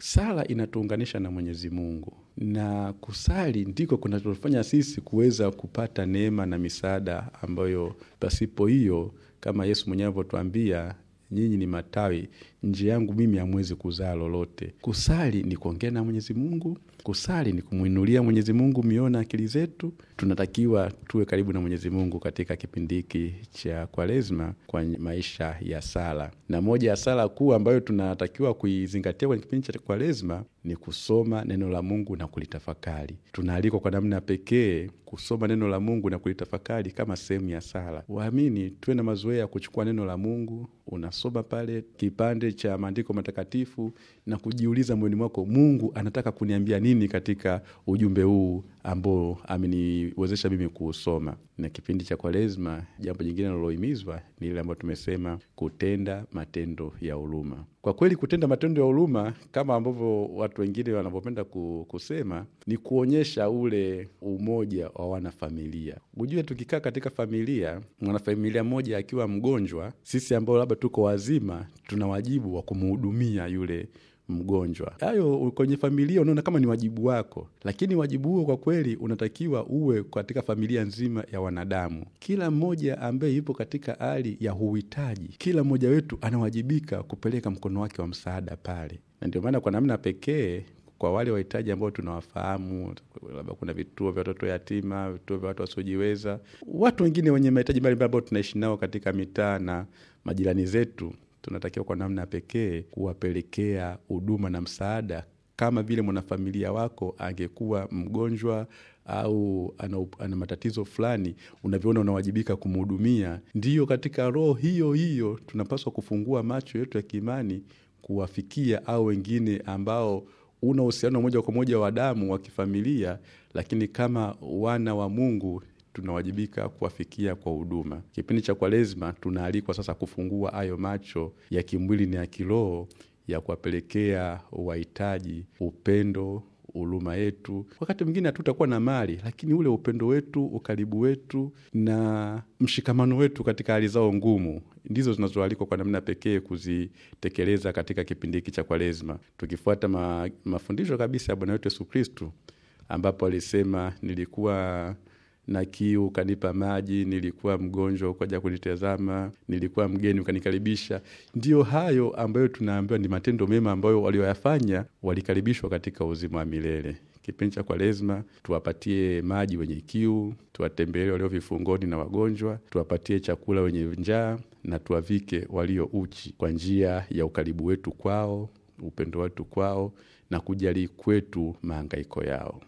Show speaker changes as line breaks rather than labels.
Sala inatuunganisha na Mwenyezi Mungu, na kusali ndiko kunatufanya sisi kuweza kupata neema na misaada ambayo pasipo hiyo, kama Yesu mwenyewe alivyotuambia, nyinyi ni matawi, nje yangu mimi hamwezi kuzaa lolote. Kusali ni kuongea na Mwenyezi Mungu, kusali ni kumwinulia Mwenyezi Mungu mioyo na akili zetu. Tunatakiwa tuwe karibu na Mwenyezi Mungu katika kipindi hiki cha Kwaresma kwa maisha ya sala, na moja ya sala kuu ambayo tunatakiwa kuizingatia kwenye kipindi cha Kwaresma ni kusoma neno la Mungu na kulitafakari. Tunaalikwa kwa namna pekee kusoma neno la Mungu na kulitafakari kama sehemu ya sala. Waamini tuwe na mazoea ya kuchukua neno la Mungu, unasoma pale kipande cha maandiko matakatifu na kujiuliza moyoni mwako, Mungu anataka kuniambia nini katika ujumbe huu ambao ameniwezesha mimi kuusoma. Na kipindi cha Kwaresma, jambo jingine linalohimizwa ni ile ambayo tumesema kutenda matendo ya huruma. Kwa kweli kutenda matendo ya huruma kama ambavyo watu wengine wanavyopenda kusema ni kuonyesha ule umoja wa wanafamilia. Ujue, tukikaa katika familia, mwanafamilia mmoja akiwa mgonjwa, sisi ambao labda tuko wazima, tuna wajibu wa kumhudumia yule mgonjwa. Hayo kwenye familia unaona kama ni wajibu wako, lakini wajibu huo kwa kweli unatakiwa uwe katika familia nzima ya wanadamu. Kila mmoja ambaye yupo katika hali ya uhitaji, kila mmoja wetu anawajibika kupeleka mkono wake wa msaada pale, na ndio maana kwa namna pekee kwa wale wahitaji ambao tunawafahamu, labda kuna vituo vya watoto yatima, vituo vya watu wasiojiweza, watu wengine wenye mahitaji mbalimbali ambao tunaishi nao katika mitaa na majirani zetu tunatakiwa kwa namna pekee kuwapelekea huduma na msaada, kama vile mwanafamilia wako angekuwa mgonjwa au ana, ana matatizo fulani, unavyoona unawajibika kumhudumia. Ndiyo, katika roho hiyo hiyo tunapaswa kufungua macho yetu ya kiimani kuwafikia au wengine ambao una uhusiano moja kwa moja wa damu wa kifamilia, lakini kama wana wa Mungu tunawajibika kuwafikia kwa huduma. Kipindi cha Kwaresma tunaalikwa sasa kufungua hayo macho ya kimwili na ya kiroho ya kuwapelekea wahitaji upendo, huruma yetu. Wakati mwingine hatutakuwa na mali, lakini ule upendo wetu, ukaribu wetu na mshikamano wetu katika hali zao ngumu ndizo zinazoalikwa kwa namna pekee kuzitekeleza katika kipindi hiki cha Kwaresma, tukifuata ma, mafundisho kabisa ya Bwana wetu Yesu Kristu, ambapo alisema nilikuwa na kiu ukanipa maji, nilikuwa mgonjwa ukaja kunitazama, nilikuwa mgeni ukanikaribisha. Ndiyo hayo ambayo tunaambiwa ni matendo mema ambayo walioyafanya walikaribishwa katika uzima wa milele. Kipindi cha Kwaresma tuwapatie maji wenye kiu, tuwatembelee walio vifungoni na wagonjwa, tuwapatie chakula wenye njaa na tuwavike walio uchi, kwa njia ya ukaribu wetu kwao, upendo wetu kwao na kujali kwetu mahangaiko yao.